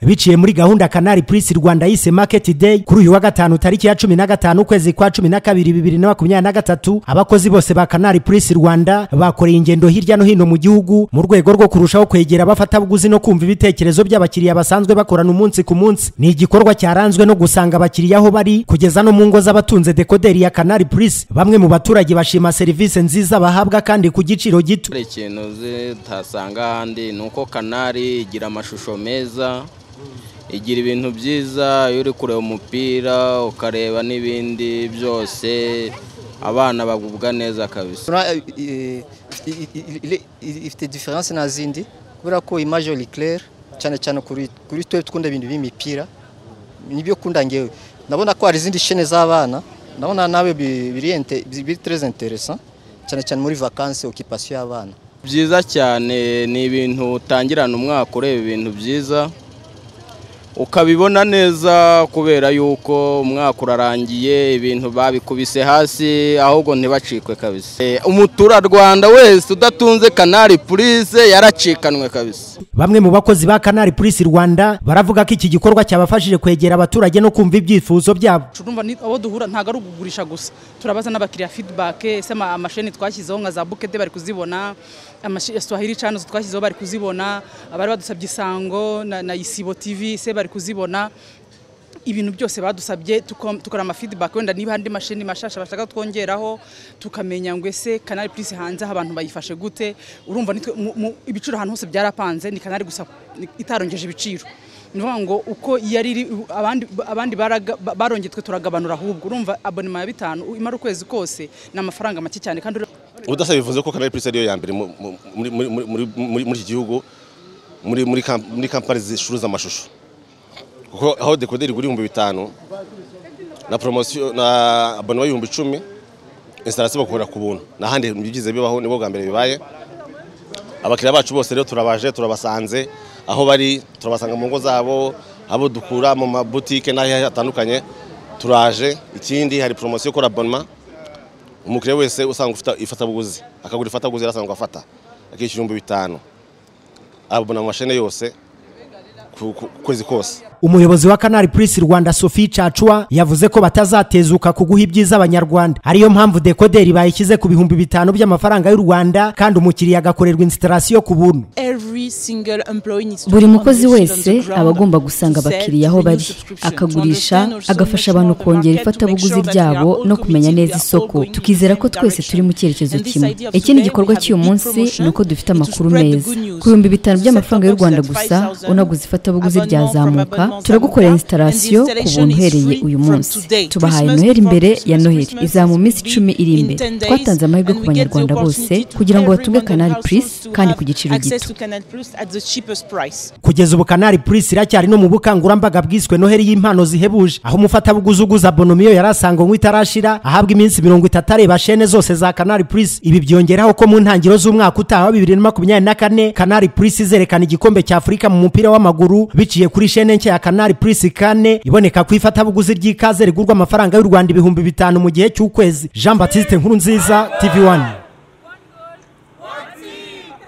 biciye muri gahunda kanari purisi rwanda yise maketi deyi kuri uyu wa gatanu tariki ya cumi na gatanu ukwezi kwa cumi na kabiri bibiri na makumyabiri na gatatu abakozi bose ba kanari purisi rwanda bakoreye ingendo hirya no hino mu gihugu mu rwego rwo kurushaho kwegera abafatabuguzi no kumva ibitekerezo by'abakiriya basanzwe bakorana umunsi ku munsi ni igikorwa cyaranzwe no gusanga abakiriya aho bari kugeza no mu ngo z'abatunze dekoderi ya kanari purisi bamwe mu baturage bashima serivisi nziza bahabwa kandi ku giciro gito hari ikintu zitasanga ahandi ni uko kanari igira amashusho meza igira ibintu byiza iyo uri kureba umupira ukareba n'ibindi byose abana bagubwa neza kabisa ifite diferanse nta zindi kubera ko imajori kerere cyane cyane kuri twe twunda ibintu by'imipira nibyo kunda ngewe ndabona ko hari izindi shene z'abana ndabona nawe biri tereze interesa cyane cyane muri vakansi okipasiyo y'abana byiza cyane ni ibintu utangirana umwaka ureba ibintu byiza ukabibona neza kubera yuko umwaka urarangiye ibintu babikubise hasi ahubwo ntibacikwe kabisa umuturarwanda wese udatunze kanari purisi yaracikanwe kabisa bamwe mu bakozi ba kanari purisi rwanda baravuga ko iki gikorwa cyabafashije kwegera abaturage no kumva ibyifuzo byabo abo duhura ntabwo ari ukugurisha gusa turabaza n'abakiriya fidibake ese amasheni twashyizeho nka za bukete bari kuzibona swahili canizo twashyizeho bari kuzibona abari badusabye isango na isibo tivi se bari kuzibona ibintu byose badusabye tukora amafidibake wenda niba andi mashini mashasha bashaka twongeraho tukamenya ngo ese kanari purisi hanze aho abantu bayifashe gute urumva ibiciro ahantu hose byarapanze ni kanari gusa itarongeje ibiciro ni ukuvuga ngo uko yari iri abandi barongeye twe turagabanura ahubwo urumva abonema ya bitanu imara ukwezi kose ni amafaranga make cyane kandi ubudasa bivuze ko kanari purisi ariyo ya mbere muri iki gihugu muri kampani zicuruza amashusho kuko aho dekoderi igura ibihumbi bitanu na poromosiyo na abonema y'ibihumbi icumi instalasiyo bakorera ku buntu n'ahandi byigize bibaho nibwo bwa mbere bibaye abakiriya bacu bose rero turabaje turabasanze aho bari turabasanga mu ngo zabo abo dukura mu mabutike n'aho hatandukanye turaje ikindi hari poromosiyo ikora abonema umukiriya wese usanga ufite ifatabuguzi akagura ifatabuguzi asanga afata akishyura ibihumbi bitanu abona amashene yose kwezi kose umuyobozi wa kanari purisi rwanda sophie cacuwa yavuze ko batazatezuka ku guha ibyiza abanyarwanda ariyo mpamvu dekoderi bayishyize ku bihumbi bitanu by'amafaranga y'u rwanda kandi umukiriya agakorerwa instalasiyo ku buntu buri mukozi wese aba agomba gusanga abakiriya aho bari akagurisha agafasha abantu kongera ifatabuguzi ryabo no kumenya neza isoko tukizera ko twese turi mu cyerekezo kimwe ikindi gikorwa cy'uyu munsi ni uko dufite amakuru meza ku bihumbi bitanu by'amafaranga y'u rwanda gusa unaguze ifatabuguzi ryazamuka turagukorera instalasiyo ku buntu uhereye uyu munsi tubahaye noheli imbere ya noheli iza mu minsi icumi iri imbere twatanze amahirwe ku banyarwanda bose kugira ngo batunge kanari purisi kandi ku giciro gito kugeza ubu kanari purisi iracyari no mu bukangurambaga bwiswe noheli y'impano zihebuje aho umufatabuguzi uguza abonomiyo yari asanganywe itarashira ahabwa iminsi mirongo itatu areba shene zose za kanari purisi ibi byongeraho ko mu ntangiriro z'umwaka utaha wa bibiri na makumyabiri na kane kanari purisi izerekana igikombe cya afurika mu mupira w'amaguru biciye kuri shene nshya ya kanari purisi kane iboneka ku ifatabuguzi ry'ikaze rigurwa amafaranga y'u rwanda ibihumbi bitanu mu gihe cy'ukwezi jean batiste nkuru nziza tv wani